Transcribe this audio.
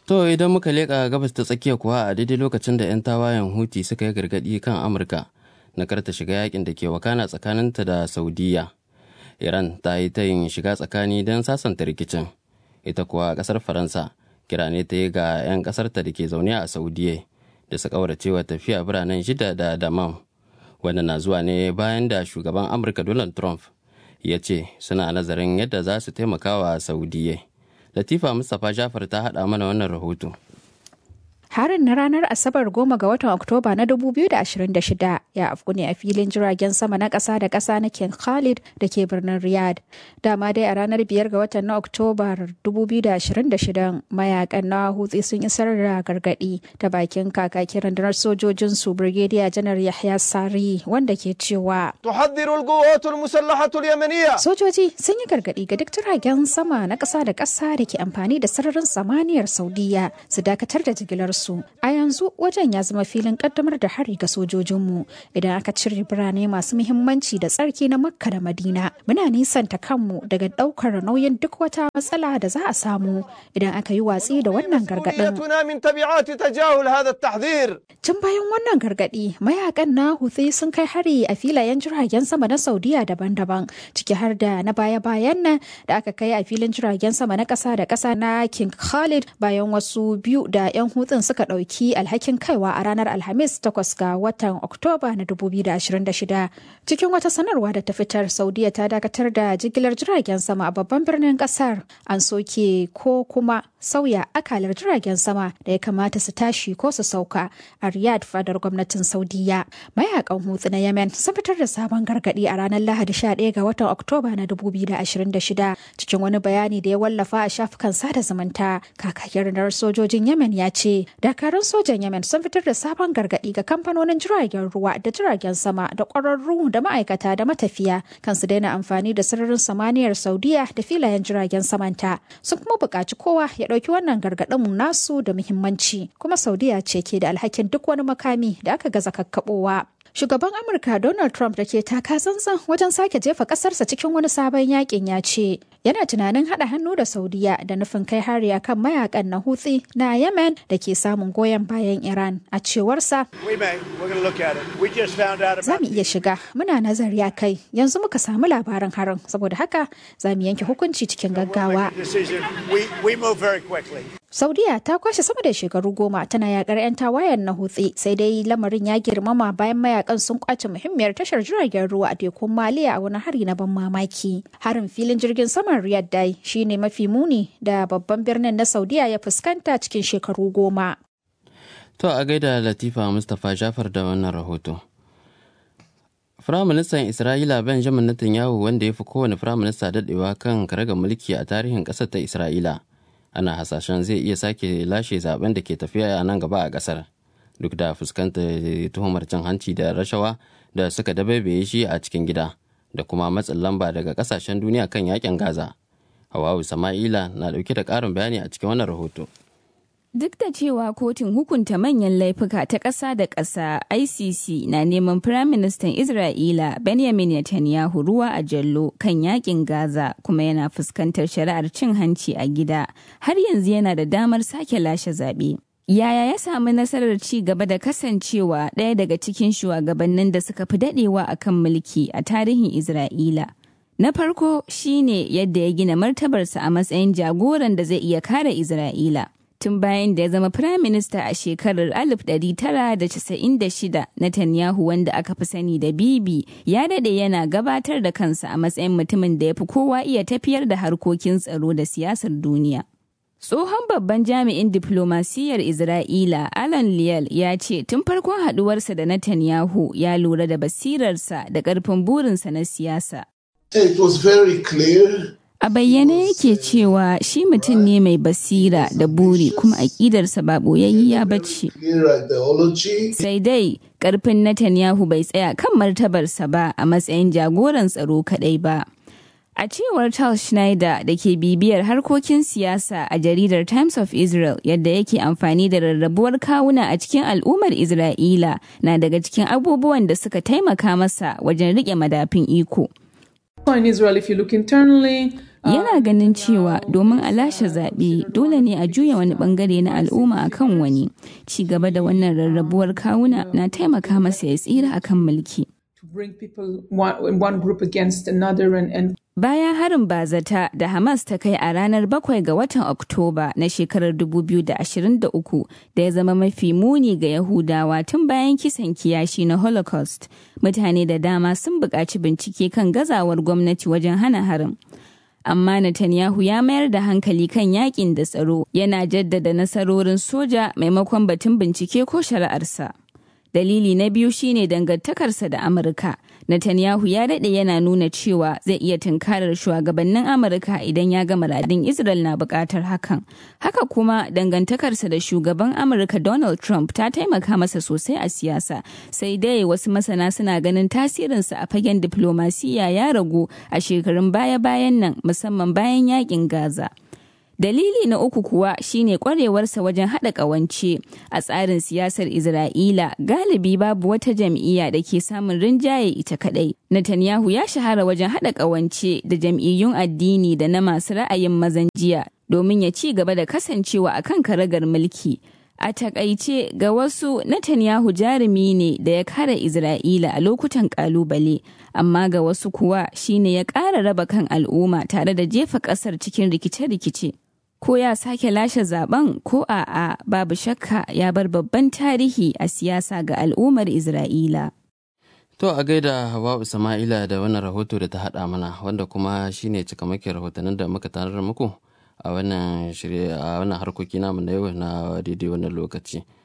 To idan muka leƙa gabas ta tsakiya kuwa a daidai lokacin da 'yan tawayen Huti suka yi gargaɗi kan Amurka na karta shiga yakin da ke wakana tsakaninta da Saudiya. Iran ta yi ta yin shiga tsakani don sasanta rikicin. Ita kuwa ƙasar Faransa kira ne ta yi ga 'yan ƙasarta da ke zaune a Saudiya da su ƙauracewa tafiya biranen shida da Damam. Wannan na zuwa ne bayan da shugaban Amurka Donald Trump ya ce suna nazarin yadda za su taimaka wa Saudiya. Latifa Mustapha Jafar ta haɗa mana wannan rahoto. Harin na ranar Asabar goma ga watan Oktoba na 2026 ya afku ne a filin jiragen sama na ƙasa da ƙasa na King Khalid da ke birnin Riyadh. Dama dai a ranar biyar ga watan na Oktoba 2026 mayakan na hutsi sun isar da gargaɗi ta bakin kakakin rundunar sojojin su Brigadier Janar Yahya Sari wanda ke cewa تحذر القوات المسلحة اليمنية Sojoji sun yi gargaɗi ga duk jiragen sama na ƙasa da ƙasa da ke amfani da sararin samaniyar Saudiya su dakatar da jigilar su. A yanzu wajen ya zama filin ƙaddamar da hari ga sojojinmu idan aka cire birane masu muhimmanci da tsarki na Makka da Madina. Muna nisanta kanmu daga ɗaukar nauyin duk wata matsala da za a samu idan aka yi watsi da wannan gargaɗin. مسؤوليتنا من تبعات تجاهل هذا التحذير Tun bayan wannan gargaɗi, mayakan na Houthi sun kai hari a filayen jiragen sama na Saudiya daban-daban, ciki har da na baya-bayan nan da aka kai a filin jiragen sama na ƙasa da ƙasa na King Khalid bayan wasu biyu da 'yan hutun suka ɗauki alhakin kaiwa a ranar Alhamis 8 ga watan Oktoba na 2026. Cikin wata sanarwa da ta fitar, Saudiya ta dakatar da jigilar jiragen sama a babban birnin ƙasar. An soke ko kuma sauya akalar jiragen sama da ya kamata su tashi ko su sauka a Riyadh fadar gwamnatin Saudiya. Mayakan Hutsi na Yemen sun fitar da sabon gargadi a ranar Lahadi 11 ga watan Oktoba na 2026 cikin wani bayani da ya wallafa a shafukan sada zumunta. Kakakin rundunar sojojin Yemen ya ce dakarun sojan Yemen sun fitar da sabon gargadi ga kamfanonin jiragen ruwa da jiragen sama da ƙwararru da ma'aikata da matafiya kan su daina amfani da sararin samaniyar Saudiya da filayen jiragen samanta. Sun kuma buƙaci kowa ya ɗauki wannan gargaɗin nasu da muhimmanci kuma Saudiya ce ke da alhakin duk wani makami da aka gaza kakkaɓowa. Shugaban Amurka Donald Trump da ke taka tsantsan wajen sake jefa ƙasarsa cikin wani sabon yakin ya ce yana tunanin haɗa hannu da Saudiya da nufin kai hari akan mayakan na Houthi na Yemen da ke samun goyon bayan Iran a cewarsa We may. We're going to look at it. We just found out za about mu iya shiga muna nazari a kai yanzu muka samu labarin harin saboda haka za mu yanke hukunci cikin gaggawa. the decision. We, we move very quickly. Saudiya ta kwashe sama da shekaru goma tana yakar 'yan tawayen na hutsi sai dai lamarin ya girmama bayan mayakan sun kwace muhimmiyar tashar jiragen ruwa a tekun Maliya a wani hari na ban mamaki. Harin filin jirgin saman Riyadh dai shine mafi muni da babban birnin na Saudiya ya fuskanta cikin shekaru goma. To a gaida Latifa Mustapha Jafar da wannan rahoto. Firaministan Isra'ila Benjamin Netanyahu wanda ya fi kowane firaminista daɗewa kan karagar mulki a tarihin ƙasar ta Isra'ila. Ana hasashen zai iya sake lashe zaben da ke tafiya a nan gaba a ƙasar. Duk da fuskantar tuhumar cin hanci da rashawa da suka dabaibaye shi a cikin gida da kuma matsin lamba daga ƙasashen duniya kan yakin Gaza. Hawawu Sama'ila na ɗauke da ƙarin bayani a cikin wannan rahoto. Duk da cewa kotun hukunta manyan laifuka ta ƙasa da ƙasa ICC na neman Firaministan Isra'ila Benjamin Netanyahu ruwa a jallo kan yakin Gaza kuma yana fuskantar shari'ar cin hanci a gida, har yanzu yana da damar sake lashe zaɓe. Yaya ya samu nasarar ci gaba da kasancewa ɗaya daga cikin shugabannin da suka fi daɗewa a kan mulki a tarihin Isra'ila? Na farko shine yadda ya gina martabarsa a matsayin jagoran da zai iya kare Isra'ila. tun bayan da ya zama firaminista a shekarar 1996 Netanyahu wanda aka fi sani da Bibi ya dade yana gabatar da kansa a matsayin mutumin da ya fi kowa iya tafiyar da harkokin tsaro da siyasar duniya. Tsohon babban jami'in diplomasiyyar Isra'ila Alan Liel ya ce tun farkon haduwarsa da Netanyahu ya lura da basirarsa da ƙarfin burinsa na siyasa. It was very clear A bayyane yake cewa shi mutum ne mai basira da buri kuma aƙidarsa ba ɓoyayyiya ba ce. clear ideology. Sai dai ƙarfin Netanyahu bai tsaya kan martabarsa ba a matsayin jagoran tsaro kaɗai ba. A cewar Charles Schneider da ke bibiyar harkokin siyasa a jaridar Times of Israel yadda yake amfani da rarrabuwar kawuna a cikin al'ummar Isra'ila na daga cikin abubuwan da suka taimaka masa wajen riƙe madafin iko. In Israel, if you look internally, Yana ganin cewa domin a lashe zaɓe dole ne a juya wani bangare na al'umma akan wani. Ci gaba da wannan rarrabuwar kawuna na taimaka masa ya tsira akan mulki. to bring people one, in one group against another and, and Bayan harin bazata da Hamas ta kai a ranar 7 ga watan Oktoba na shekarar 2023 da ya zama mafi muni ga Yahudawa tun bayan kisan kiyashi na Holocaust, mutane da dama sun buƙaci bincike kan gazawar gwamnati wajen hana harin. Amma Netanyahu ya mayar da hankali kan yakin da tsaro yana jaddada nasarorin soja maimakon batun bincike ko shari'arsa. Dalili na biyu shine dangantakarsa da Amurka. Netanyahu ya daɗe yana nuna cewa zai iya tunkarar shugabannin Amurka idan ya ga muradin Israel na buƙatar hakan. Haka kuma dangantakarsa da shugaban Amurka Donald Trump ta taimaka masa sosai a siyasa. Sai dai wasu masana suna ganin tasirinsa a fagen diplomasiya ya ragu a shekarun baya-bayan nan musamman bayan yakin Gaza. Dalili na uku kuwa shine kwarewarsa wajen haɗa ƙawance a tsarin siyasar Isra'ila galibi babu wata jam'iyya da ke samun rinjaye ita kaɗai. Netanyahu ya shahara wajen haɗa ƙawance da jam'iyyun addini da na masu ra'ayin mazan jiya domin ya ci gaba da kasancewa a kan karagar mulki. A takaice ga wasu Netanyahu jarumi ne da ya kare Isra'ila a lokutan kalubale, amma ga wasu kuwa shine ya ƙara raba kan al'umma tare da jefa ƙasar cikin rikice-rikice. ko ya sake lashe zaben ko a'a babu shakka ya bar babban tarihi a siyasa ga al'ummar Isra'ila. To a gaida Hawa'u Sama'ila da wannan rahoto da ta haɗa mana wanda kuma shine cikamakin rahotannin da muka tanar muku a wannan shirye a wannan harkoki namu na yau na daidai wannan lokaci.